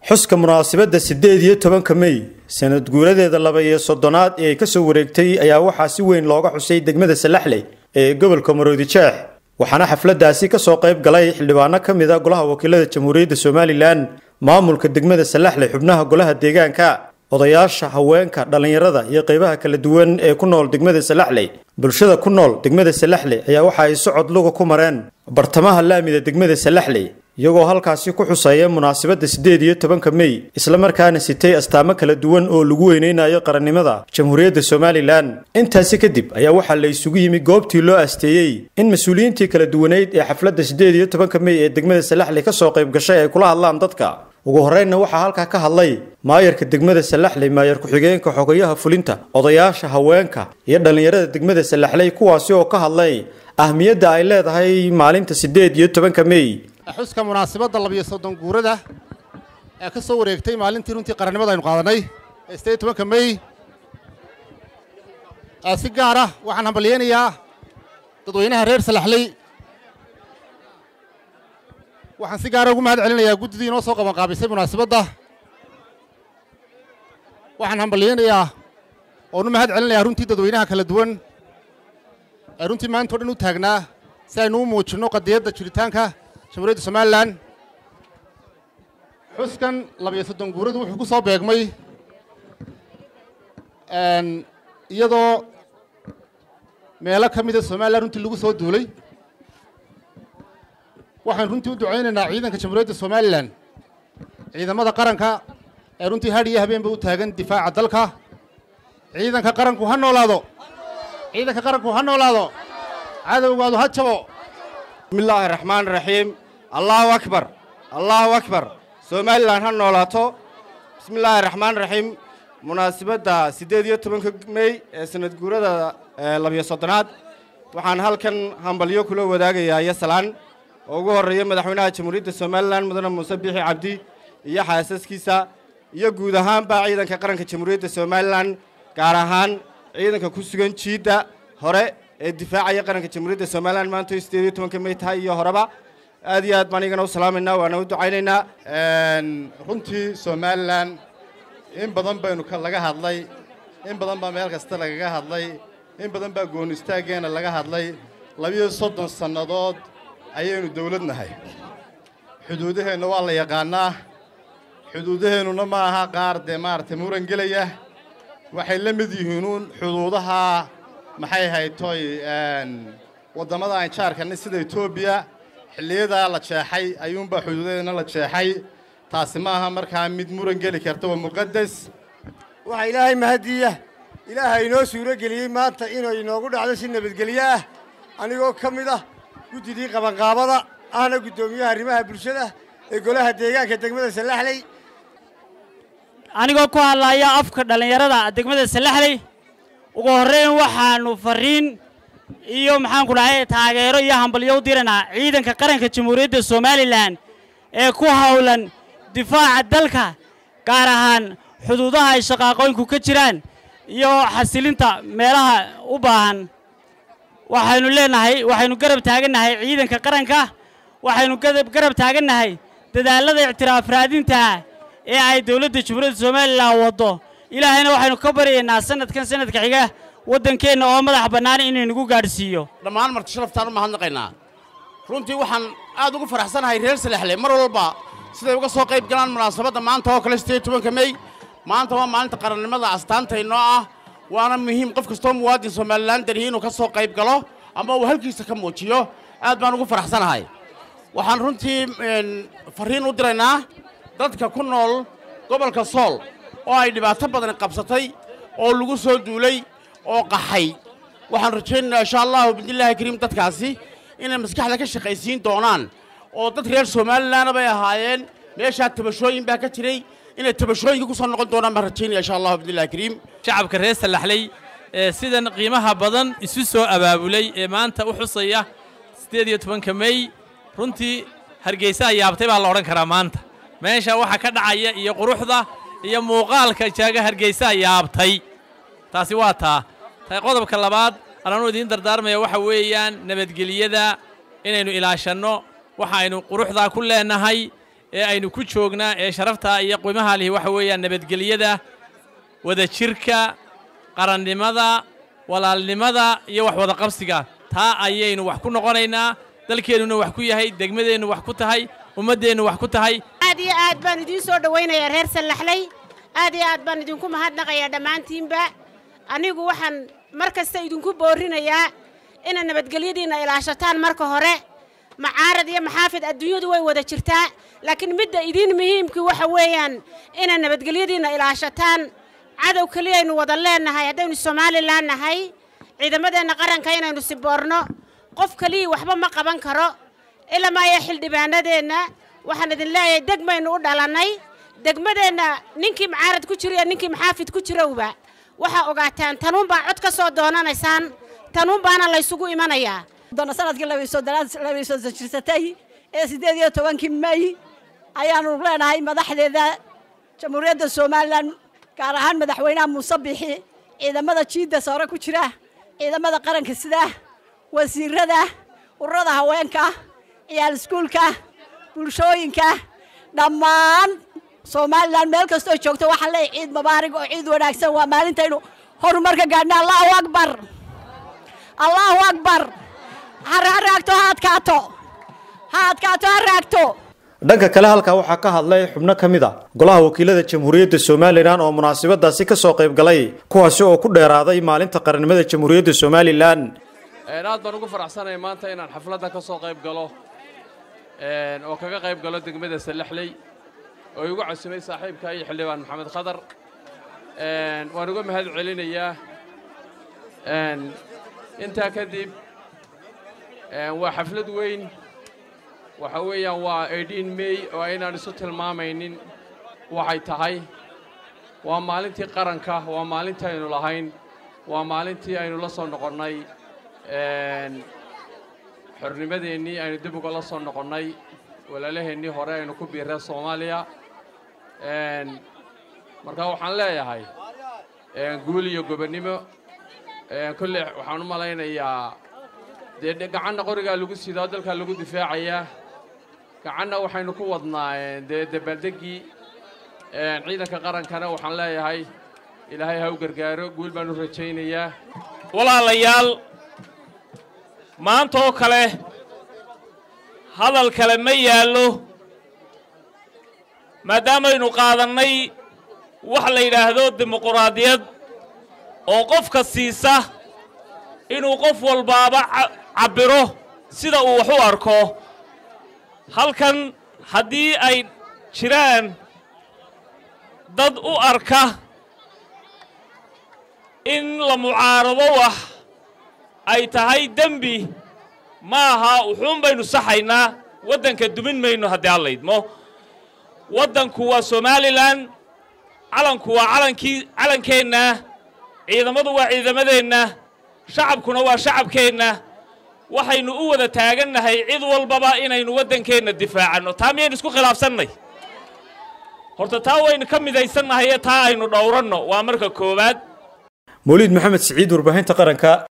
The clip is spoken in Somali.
xuska munaasabadda siddeed iyo tobanka mey sanad guuradeeda laba iyo soddonaad ee ay ka soo wareegtay ayaa waxaa si weyn looga xusay degmada salaxley ee gobolka maroodi jeex waxaana xafladdaasi ka soo qayb galay xildhibaano ka mid a golaha wakiilada jamhuuriyadda somalilan maamulka degmada salaxley xubnaha golaha deegaanka odayaasha haweenka dhallinyarada iyo qaybaha kala duwan ee ku nool degmada salaxley bulshada ku nool degmada salaxley ayaa waxa ay socod luga ku mareen bartamaha laamida degmada salaxley iyagoo halkaasi ku xuseeya munaasabadda siddeed iyo tobanka mey islamarkaana sitay astaamo kala duwan oo lagu weyneynayo qarannimada jamhuuriyadda somalilan intaasi kadib ayaa waxaa la isugu yimi goobtii loo asteeyey in mas-uuliyiintii kala duwaneyd ee xafladda siddeed iyo tobanka mey ee degmada salaxley ka soo qayb gashay ay kula hadlaan dadka ugu horreynna waxaa halkaa ka hadlay maayarka degmada salaxley maayar ku-xigeenka xogayaha fulinta odayaasha haweenka iyo dhallinyarada degmada salaxley kuwaasi oo ka hadlay ahmiyadda ay leedahay maalinta siddeed iyo tobanka mey xuska munaasabadda labiyo soddon guurada ee ka soo wareegtay maalintii runtii qarannimada aynu qaadanay ee siddeed iyo tobanka mey si gaar ah waxaan hambalyeynayaa dadweynaha reer salaxley waxaan si gaara ugu mahad celinayaa guddidii inoo soo qabanqaabisay munaasabadda waxaan hambalyeynayaa oonu mahad celinayaa runtii dadweynaha kala duwan ee runtii maanta o dhan u taagnaa si aynu u muujinno qadiyadda jiritaanka jamhuuriyadda somalilan xuskan labiyo soddon guuradu wuxuu ku soo beegmay iyadoo meelo ka mida somalilan runtii lagu soo duulay waxaan runtii u ducaynaynaa ciidanka jamhuuriyadda somalilan ciidamada qaranka ee runtii hadh iyo habeenba u taagan difaaca dalka ciidanka qaranku ha noolaado ciidanka qaranku ha noolaado cadowgaadu ha jabo bismi illaahi raxmaan raxiim allaahu akbar allaahu akbar somalilan ha noolaato bismi illaahi raxmaan raxiim munaasabadda siddeed iyo tobanka mey ee sanad guurada labiyo soddonaad waxaan halkan hambalyo kula wadaagayaa yasalaan oo ugu horreeya madaxweynaha jamhuuriyadda somalilan mudane muuse biixi cabdi iyo xaasaskiisa iyo guud ahaanba ciidanka qaranka jamhuuriyadda somalilan gaar ahaan ciidanka ku sugan jiidda hore ee difaacaya qaranka jamhuuriyadda somalilan maanta siddeed iyo tobanka mey tahay iyo horeba aad iyo aad baan igana u salaamaynaa waana u ducaynaynaa runtii somalilan in badan baynu laga hadlay in badan baa meel kasta lagaga hadlay in badan baa goon istaaggeenna laga hadlay labiyo soddon sannadood ayaynu dawlad nahay xuduudaheenna waa la yaqaannaa xuduudaheennuna ma aha qaar dee maaragtay muran gelaya waxay la mid yihiinuun xuduudaha maxay haytoy waddamada aan jaarkanay sida etoobiya xilliyadaa la jeexay ayuunbaa xuduudadeedna la jeexay taasi ma aha markaa mid muran geli karta waa muqaddas waxaa ilaahay mahadiya ilaaha inoo suuro geliyey maanta inay inoogu dhacdo si nabadgelyo ah anigoo ka mid ah guddidii qabanqaabada ahna guddoomiyaha arrimaha bulshada ee golaha deegaanka degmada salaxley anigoo ku hadlaaya afka dhallinyarada degmada salaxley ugu horrayn waxaannu farriin iyo maxaanku dhahay taageero iyo hambalyo u diraynaa ciidanka qaranka jamhuuriyadda somalilan ee ku hawlan difaaca dalka gaar ahaan xuduudaha ay shaqaaqooyinku ka jiraan iyo xasilinta meelaha u baahan waxaynu leenahay waxaynu garab taagannahay ciidanka qaranka waxaynu garab taagannahay dadaallada ictiraaf raadintaa ee ay dawladda jamhuuriyadda somalilan waddo ilaahayna waxaynu ka baryaynaa sanadkan sanadka xiga waddankeenna oo madax bannaan inuu nagu gaadhsiiyo dhammaan marti sharaftaan u mahadnaqaynaa runtii waxaan aad ugu faraxsanahay reer salaxley mar walba siday uga soo qayb galaan munaasabadda maanta oo kale siddeed tobanka mey maanta waa maalinta qarannimada astaantaynoo ah waana muhiim qof kastoo muwaadin somalilan darhi inuu ka soo qayb galo ama uu halkiisa ka muujiyo aad baan ugu faraxsanahay waxaan runtii farriin u diraynaa dadka ku nool gobolka sool oo ay dhibaato badan qabsatay oo lagu soo duulay oo qaxay waxaan rajaynaynaa insha allahu bidnillaahi kariim dadkaasi inay maskaxda ka shaqaysiin doonaan oo dad reer somalilanna bay ahaayeen meeshaa tabashooyin baa ka jiray inay tabashooyinka ku soo noqon doonaan baan rajaynaya insha allahu bidnillahi kariim shacabka reer salaxley ee sidan qiimaha badan isu soo abaabulay ee maanta u xusaya siddeed iyo tobanka mey runtii hargeysaa yaabtay baa la odhan karaa maanta meesha waxa ka dhacaya iyo quruxda iyo muuqaalka jaaga hargeysaa yaabtay taasi waa taa ta qodobka labaad ananu idiin dardaarmaya waxa weeyaan nabadgeliyada inaynu ilaashanno waxa aynu quruxdaa ku leennahay ee aynu ku joognaa ee sharafta iyo qiimaha lihi waxa weeyaan nabadgelyada wadajirka qarannimada walaalnimada iyo wax wada qabsiga taa ayaynu wax ku noqonaynaa dalkeennuna wax ku yahay degmadeennu wax ku tahay ummaddeennu wax ku tahay aad iyo aad baan idiin soo dhowaynayaa reer sallaxley aad iyo aad baan idinku mahadnaqayaa dhammaantiinba anigu waxaan mar kasta idinku boorrinayaa inaad nabadgelyadiinna ilaashataan marka hore macaarad iyo maxaafid adduunyadu way wada jirtaa laakiin midda idiin muhiimkii waxa weeyaan inaad nabadgelyadiinna ilaashataan cadow keliyaynu wada leennahay haddaynu somalilan nahay ciidamadeenna qaranka inaynu siboorno qof keliya waxba ma qaban karo ilamaayo xildhibaanadeenna waxaan idin leeyahay degmaynu u dhalannay degmadeenna ninkii macaarad ku jira iyo ninkii maxaafid ku jirowba waxaa ogaataan tanuunbaa cod ka soo doonanaysaan tanuun baana laysugu imanayaa doona sanadkii labaysoo jirsatay ee siddeed iyo tobankii may ayaanu leenahay madaxdeeda jamhuuriyadda somalilan gaar ahaan madaxweynaha muuse bixi ciidamada jiidda sare ku jira ciidamada qaranka sida wasiirada ururada haweenka ciyaal iskuulka bulshooyinka dhammaan somalilan meel kastoo joogto waxaan leeyahay ciid mubaarig oo ciid wanaagsan waa maalintaynu horumarka gaadhna allahu akbar allahu akbar ha raagto ha adkaato ha adkaato ha raagto dhanka kale halkaa waxaa ka hadlay xubno ka mid a golaha wakiilada jamhuuriyadda somalilan oo munaasabadaasi ka soo qayb galay kuwaasi oo ku dheeraaday maalinta qarannimada jamhuuriyadda somalilan aad baan ugu faraxsanahay maanta inaan xafladda ka soo qayb galo oo kaga qayb galo degmada sallaxley oo igu casumay saaxiibka iyo xildhibaan maxamed khadar waan uga mahad celinayaa intaa kadib waa xaflad weyn waxa weeyaan waa eighteen may oo aynaan isu tilmaamaynin waxay tahay waa maalintii qaranka waa maalintii aynu lahayn waa maalintii aynu la soo noqonnay xornimadeennii aynu dib uga la soo noqonnay walaalaheennii hore aynu ku biirreen soomaaliya markaa waxaan leeyahay guul iyo gobonnimo kolley waxaan u malaynayaa dee gacanna qorigaa lagu sidaa dalkaa lagu difaacayaa gacanna waxaynu ku wadnaa dee dabaaldeggii ciidanka qarankana waxaan leeyahay ilaahay ha u gargaaro guul baan u rajaynayaa walaalayaal maanta oo kale hadal kale ma yaallo maadaamaynu qaadannay wax la yidhaahdo dimuquraadiyad oo qofka siisa inuu qof walbaaba cabbiro sida uu wax u arko halkan haddii ay jiraan dad u arka in la mucaarado wax ay tahay dembi ma aha wuxuun baynu saxaynaa waddanka dumin mayno haddii aan laydmo waddanku waa somalilan calanku waa calankii calankeenna ciidamadu waa ciidamadeenna shacabkuna waa shacabkeenna waxaynu u wada taagannahay cid walbaba inaynu waddankeenna difaacanno taa miyaynu isku khilaafsannay horta taa waynu ka midaysannahay ee taa aynu dhowranno waa marka koowaad mawliid maxamed siciid warbaahinta qaranka